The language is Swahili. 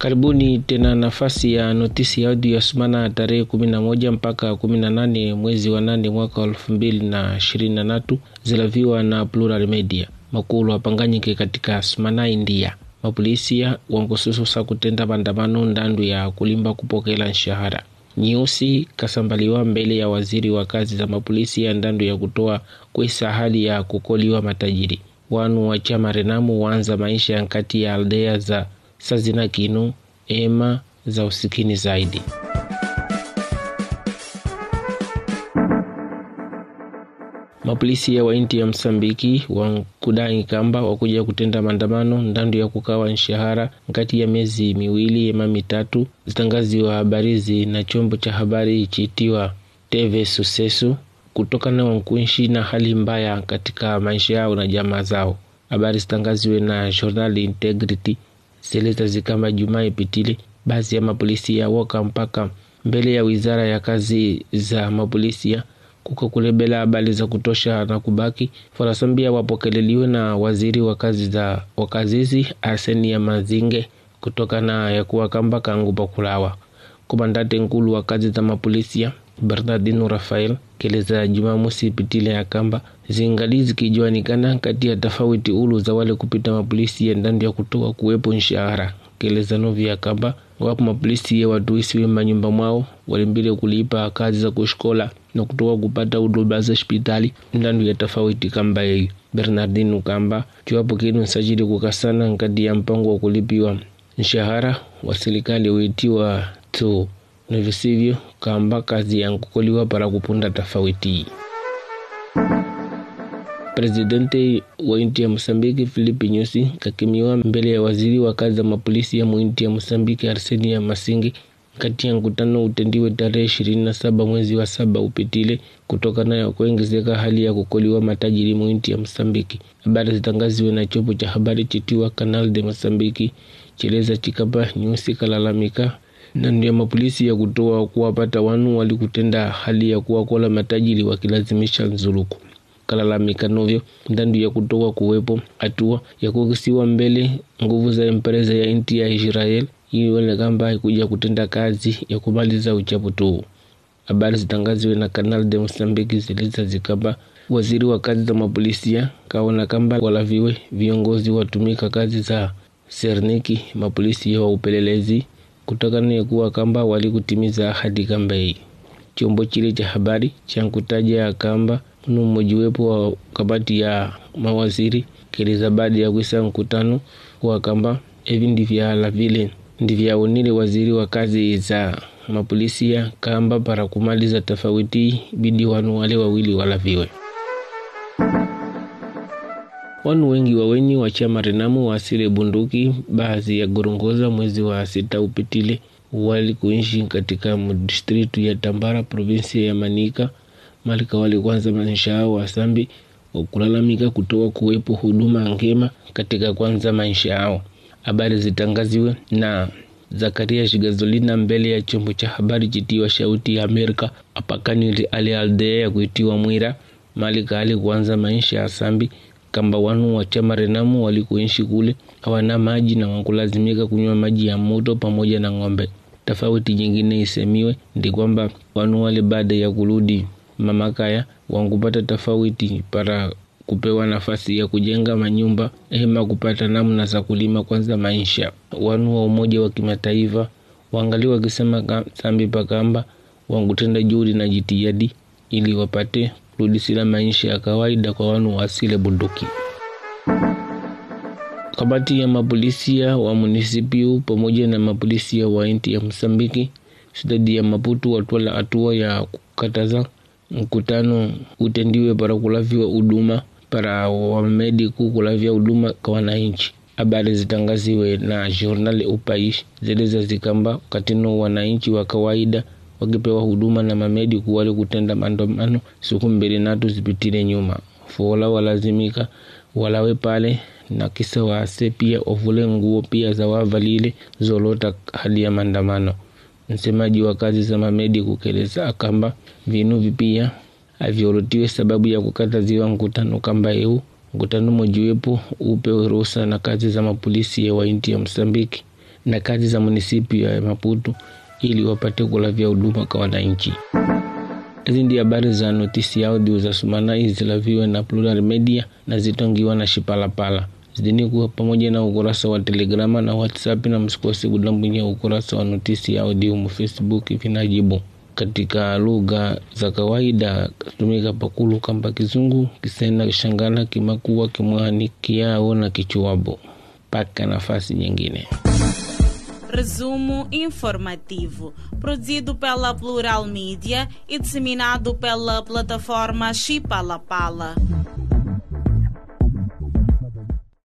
Karibuni tena nafasi ya notisi ya audio ya sumana tarehe kumi na moja mpaka kumi na nane mwezi wa nane mwaka wa elfu mbili na ishirini na tatu zilaviwa na Plural Media. Makulu apanganyike katika sumana India. Mapolisia wankusususa kutenda maandamano ndandu ya kulimba kupokela nshahara. Nyeusi kasambaliwa mbele ya waziri wa kazi za mapolisi ya ndandu ya kutoa kwesa hali ya kukoliwa matajiri. Wanu wa chama Renamu waanza maisha nkati ya aldea za sazina kinu ema za usikini zaidi. Mapolisia wa inti ya Msambiki wankudai kamba wakuja kutenda maandamano ndandu ya kukawa nshahara nkati ya miezi miwili ema mitatu, zitangaziwa habarizi na chombo cha habari chiitiwa TV Sucesso kutokana wankuishi na hali mbaya katika maisha yao na jamaa zao. Habari zitangaziwe na Journal Integrity zeleza zikamba Jumaa ipitile baadhi ya mapolisia woka mpaka mbele ya wizara ya kazi za mapolisia kuko kulebela habari za kutosha na kubaki farasambia wapokeleliwe na waziri wa kazi za wakazizi Arseni ya Mazinge kutokana ya kuwa kamba kangu pakulawa komandante nkulu wa kazi za mapolisia Bernardino Rafael keleza Jumamosi ipitile ya kamba zingali zikijuanikana kati ya tofauti ulu za wale kupita mapolisi ya ndani ya kutoa kuwepo nshahara keleza novi ya kamba wapo mapolisi ya watuisiwe manyumba mwao walimbile kulipa kazi za kushkola na kutoka kupata huduma za hospitali ndani ya tofauti kamba yeyo Bernardino kamba kiwapo kinu nsajili kukasana nkati ya mpango wa kulipiwa nshahara wa serikali uitiwa tu na visivyo kamba kazi ya nkukoliwa para kupunda tofauti. Presidente wa inti ya Mosambiki Filipe Nyusi kakimiwa mbele ya waziri wa kazi za mapolisi ya muinti ya Mosambiki Arsenia Masingi kati ya mkutano utendiwe tarehe ishirini na saba mwezi wa saba upitile kutokana ya kuongezeka hali ya kukoliwa matajiri muinti ya Mosambiki. Habari zitangaziwe na chombo cha habari chitiwa Canal de Mosambiki cheleza chikapa Nyusi kalalamika na ndio mapolisi ya kutoa kuwapata wanu walikutenda hali ya kuwakola matajiri wakilazimisha nzuluku kalalamika novyo ndandu ya kutoa kuwepo hatua ya kukisiwa mbele nguvu za empresa ya inti ya Israel iwele kamba haikuja kutenda kazi ya kumaliza uchapu tu. Habari zitangaziwe na Canal de Mosambiki ziliza zikamba waziri wa kazi za mapolisia kaona kamba walaviwe viongozi watumika kazi za serniki mapolisi wa upelelezi kutokana ya kuwa kamba walikutimiza ahadi kamba hii. Chombo chile cha habari cha nkutaja ya kamba nu mmojiwepo wa kabati ya mawaziri keleza baada ya kuisa mkutano wa kamba hivi ndivyala vile ndivyaonile waziri wa kazi za mapolisia kamba para kumaliza tofauti bidi wanu wale wawili walaviwe. Wanu wengi waweni wa chama Renamu wasile bunduki baadhi ya gorongoza mwezi wa sita upitile wali kuishi katika distritu ya Tambara provinsia ya Manika malika wali kwanza maisha yao wasambi wakulalamika kutoa kuwepo huduma ngema katika kwanza maisha yao. Habari zitangaziwe na Zakaria Shigazolina mbele ya chombo cha habari chitiwa Shauti ya Amerika apakani ali aldea ya kuitiwa Mwira malika ali kuanza maisha ya sambi kamba wanu wa chama Renamu walikuishi kule hawana maji na wakulazimika kunywa maji ya moto pamoja na ng'ombe. Tofauti nyingine isemiwe ndi kwamba wanu wale baada ya kurudi mamakaya wankupata tofauti para kupewa nafasi ya kujenga manyumba hema kupata namna za kulima kwanza maisha. Wanu wa Umoja wa Kimataifa wangali wakisema sambi pakamba wankutenda juhudi na jitihadi ili wapate kurudisila maisha ya kawaida kwa wanu wa asile bunduki. Kamati ya mapolisia wa munisipiu pamoja na mapolisia wa inti ya Msambiki stadi ya Maputo watwala hatua ya kukataza mkutano utendiwe para kulaviwa huduma para wamediku kulavya huduma kwa wananchi. Habari zitangaziwe na Journal Upaish zeleza zikamba katino wananchi wa kawaida wakipewa huduma na mamediku wale kutenda maandamano siku mbili natu zipitile nyuma fola walazimika walawe pale na kisa waase pia ovule nguo pia za wavalile zolota hadi ya maandamano. Msemaji wa kazi za mamedi kukeleza akamba vinu vipia avyolotiwe sababu ya kukataziwa mkutano kamba eu mkutano mojiwepo upewe ruhusa na kazi za mapolisi ya wainti ya Msambiki na kazi za munisipio ya Maputo ili wapate kulavya huduma kwa wananchi. Hizi ndi habari za notisi audio za sumana izilaviwe na Plural Media na zitongiwa na Shipalapala zidini kuwa pamoja na ukurasa wa Telegrama na WhatsApp, na msikose kudambwinya ukurasa wa notisi audio mu Facebook vinajibu katika lugha za kawaida katumika pakulu kamba Kizungu, Kisena, Kishangana, Kimakua, Kimwani, Kiao na Kichuabo. Paka nafasi nyingine. Resumo informativo, produzido pela Plural Mídia e disseminado pela plataforma Chipalapala.